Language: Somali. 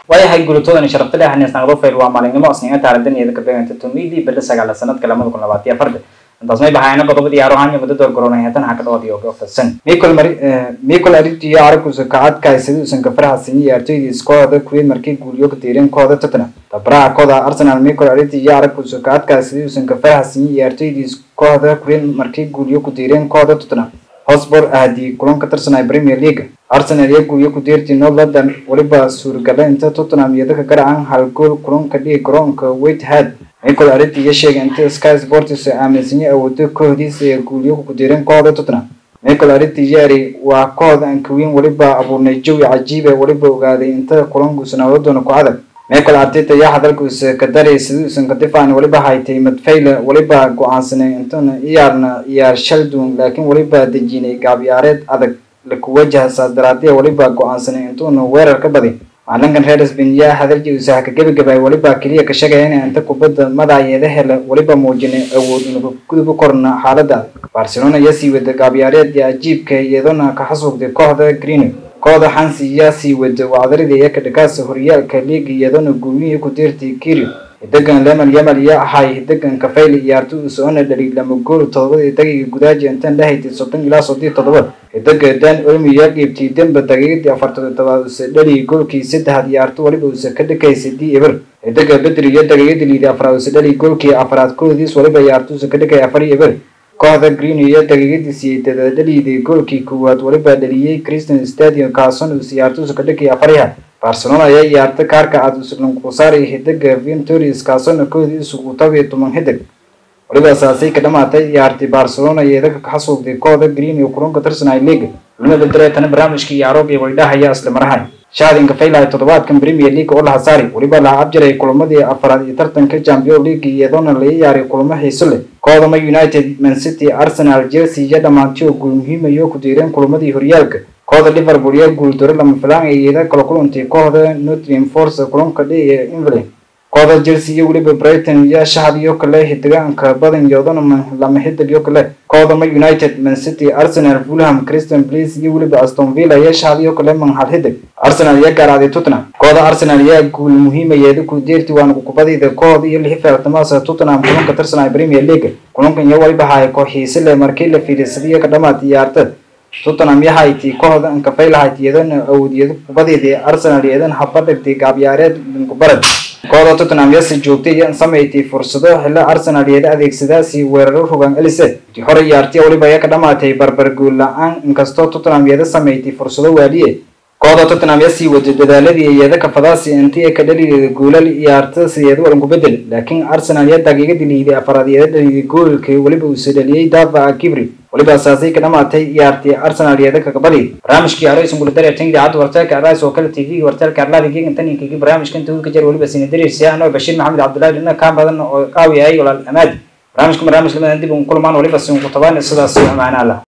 waayahay guulatoodan sharafta leh haneesnaqdo fayl waa maalinimo asniga taaridaniyada ka beeganta tumidii billa sagaala sanadka lamada kun labaatiyo afarta intaas may baxayna qodobadii aarohanya muddo door garoonay haatan ha ka dhawaadiyo oga fadsan mikol mari mikol aritiyo aragusa kacadkaay siduusan ka farxasin iyo artoydii iskooda kuweed markii guuliyo ka diireen kooda tottenham tabaraha kooda arsenal mikol ariti iyo aragusa kacadkaay siduusan ka farxasin iyo artoydii iskooda kuweed markii guuliyo ku diireen kooda tottenham hosbor ahadii kulan ka tirsanay premier league arsenal iyo guuyo ku diirtii north london weliba suuragala inta tottenham iyo dadka garacan hal gool kulanka dhigi garoonka whitehead michael ariti iyo sheegay inta sky sports aaminsanyo awoodo kooxdiisa ee guuliyo ku diireen kooxda tottenham michael ariti yari waa koox aan kaweyn weliba abuurnay jawi cajiib ee weliba ogaaday inta kulankuusan awoodoona ku adag michael arteta ayaa hadalkuusa ka daray siduusan ka difaacan weliba haytay madfayle weliba go-aansanay intana iyaarna iyaar shaldun laakiin weliba dejinay gaabyaareed adag laku wajaha saas daraadee weliba go-aansanay intuuna weerar ka badin macalinkan reer sbain yaa hadaljiusaha ka gebagabay weliba keliya ka sheegaya inay inta kubadda madayeeda hele weliba muujinay awood inuga guduba korna xaalada barcelona ayaa sii wada gaabyaareed ajiibka iyadona ka xasuugtay kooxda green kooxda hansi yaa sii wada wacdaridii iyo kadhakaasa horyaalka liiga iyadona guulihii ku diirtay kirio hidagan lemal yamal yaa ahay hidagan kafayli ciyaarto uu socona dhali lama gool todobadii daqiiqa gudaaji intan lahaytay soddon ilaa soddii toddoba hidaga dan olmi yaa qiibtay demba daqiiqadii afartan todobaad use dhali goolkii saddexaad ciyaarto weliba use ka dhakaysay d eber hidaga bedri iyo daqiiqadii liidi afraad use dhali goolkii afraad koodiis weliba ciyaarto use ka dhakay afar eber kooxda green iyo daqiiqadii siyeedada dhaliiday goolkii koowaad weliba dhaliyey christian stadium kaason uu ciyaarto ka dhakay afariha barcelona ayaa ciyaarta kaarka cad uslankusaari hidaga ventorius kaasona koodiisu uu tabiyo toban hidag weliba saasay ka dhamaatay ciyaartay barcelona iyadaga ka xasuugtay kooxda green iyo kulanka tirsanay league lama bedereetana barnaamijkii yaarob iyo waldhahaya isla marahay shaadinka faylahay toddobaadkan premier league oo laha saari weliba laha abjaray kulamadii afaraad iyo tartanka champion league iyadoona laga yaaray kulamo xiiso leh koodama united mancity arsenal chelsea iyo dhammaantii oo guul muhiimayo ku diireen kulamadii horyaalka kooxda liverpool iyo guuldaro lama filaan ee iyada kala kulantay kooxda nottingham force kulanka dhi ee england kooxda chelsea iyo weliba brighton iyo shahad iyo kale hidigaanka badan iyadona lama hidig iyo kale kooxda ma united mancity arsenal fulham christian palace iyo weliba aston villa iyo shahad iyo kale manhal hidig arsenal iyo gaaraaday tottenham kooxda arsenal ayaa guul muhiimayeeda ku deerti waana kubadida kooxda iyo lixi feertamaasa tottenham kulanka tirsanaya premier league kulankan iyo waliba haay kooxiise leh markii la fiilisadiyo ka dhamaatay ciyaarta tottenham yahayti kooxda ankafaylahayd iyadana awoodiyada kubadeeda arsenal iyadan haba dhigtay gaabyaareed dinkubarad kooxda tottenham yase joogtay iyo samaysay fursado xillo arsenal iyada adeegsadaasi weeraro rogan elise hore ciyaartiya weliba ayaa ka dhamaatay barbar guul la-aan inkastoo tottenham iyada samaysay fursado waaliye kooxda tottenham yaa sii waday dadaaladii iyada kafadaasi intii ay ka dhalideeda goolal ciyaarta sideeda walan ku bedel laakiin arsenal yaa daqiiqadii liiday afaraad iyada dhaliday goolka weliba uu sadhaliyey dava kibri weliba asaasay ka dhamaatay ciyaartii arsenal iyada kakabali barnaamijkii araysan guladare tan idaacadda wartaalka arais oo kale tv wartaalka arlaadi geegan tan inkigi barnaamijkan tawil ka jar weliba sinadareysa anoo bashiir maxamed cabdullahi dhina kaa badan oo qaawi ayay walaal amaadi barnaamijka barnaamij lamadan dib uun kulmaan weliba sin ku tabaan sidaas amaana allah